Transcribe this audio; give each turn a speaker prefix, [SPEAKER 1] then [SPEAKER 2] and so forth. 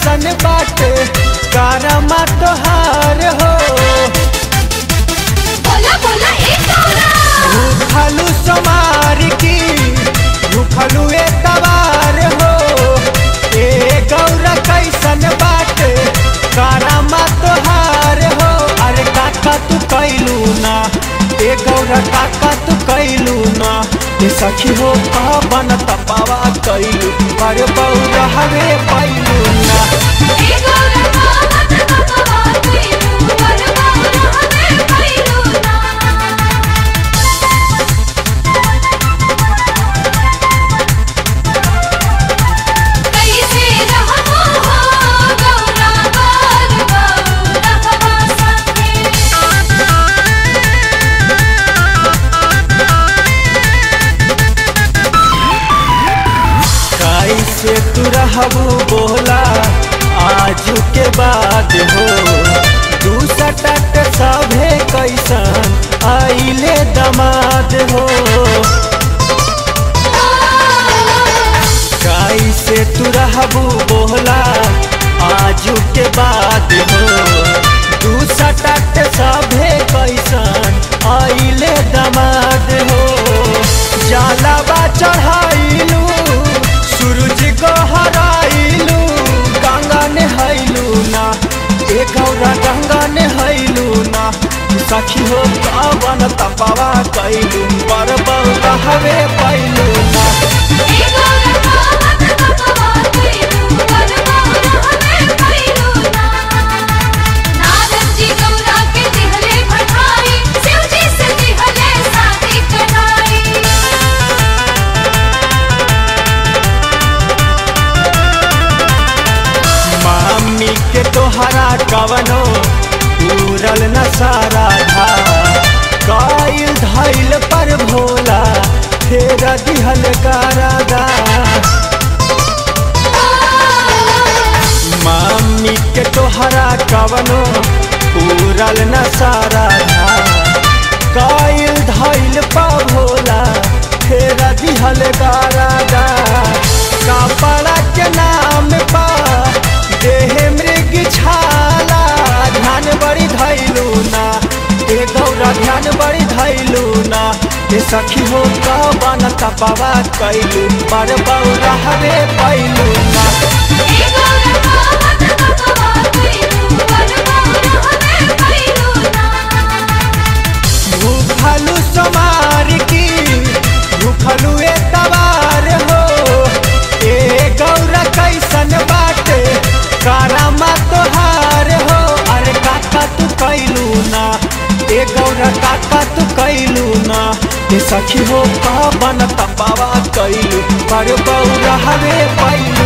[SPEAKER 1] कैसन बाटे कारमा तोहार हो
[SPEAKER 2] बोला बोला एक गौरा
[SPEAKER 1] भूखलू समार की भूखलू ए तवार हो ए गौरा कैसन बाटे कारमा तोहार हो अरे काका तू कैलू ना ए गौरा काका तू कैलू ना ए सखी हो बन तपावा कैलू पर बौरा हवे पैलू ना
[SPEAKER 2] एक गौरा बात बाबा कोइलू पर गौरा हमें कोइलू ना कैसे रहबो हो गौरा बार गौरा हवा संगे
[SPEAKER 1] कैसे तू रहबू बोला आजू के बाद हो दू सटक सभे कैसन आइले दमाद हो कैसे तू रहबू बोला आजू के बाद हो दू सटक सभे कैसन आइले दमाद हो जालाबा चढ़ाइलू सूरज को हराइलू गंगा नहैलू ना ए गौरा गंगा नहैलू ना सखी हो पावन तपावा कैलू पर बौरा हवे पैलू ना
[SPEAKER 2] एक गौरा बात बाबा कोइलू पर गौरा हमें कोइलू ना नारद जी गौरा के दिहले बढ़ाई शिव जी से दिहले शादी कराई
[SPEAKER 1] मामी के तोहरा कवनो पूरल न सारा था काइल धैल पर भोला फेर दिहल गारादा मामी के तोहरा कवनो पूरल न सारा था काइल धैल पर भोला फेर दिहल गारादा कपड़ा के नाम पा देह मृग छाला ध्यान बड़ी धैलू ना ए गौरा ध्यान बड़ी धैलू ना ए सखी हो कवन तपावा कैलू पर बौरा हवे पैलू ना
[SPEAKER 2] एक गौरा बात बाबा कोइलू पर गौरा हमें कोइलू ना
[SPEAKER 1] भूखलू समार की भूखलू ए तवार हो ए गौरा कैसन बाटे कारामा तोहार हो अरे काका तू कैलू ना ए गौरा काका तू कैलू ना ए सखी हो पावन तपावा कैलू पर बौरा हवे पैलू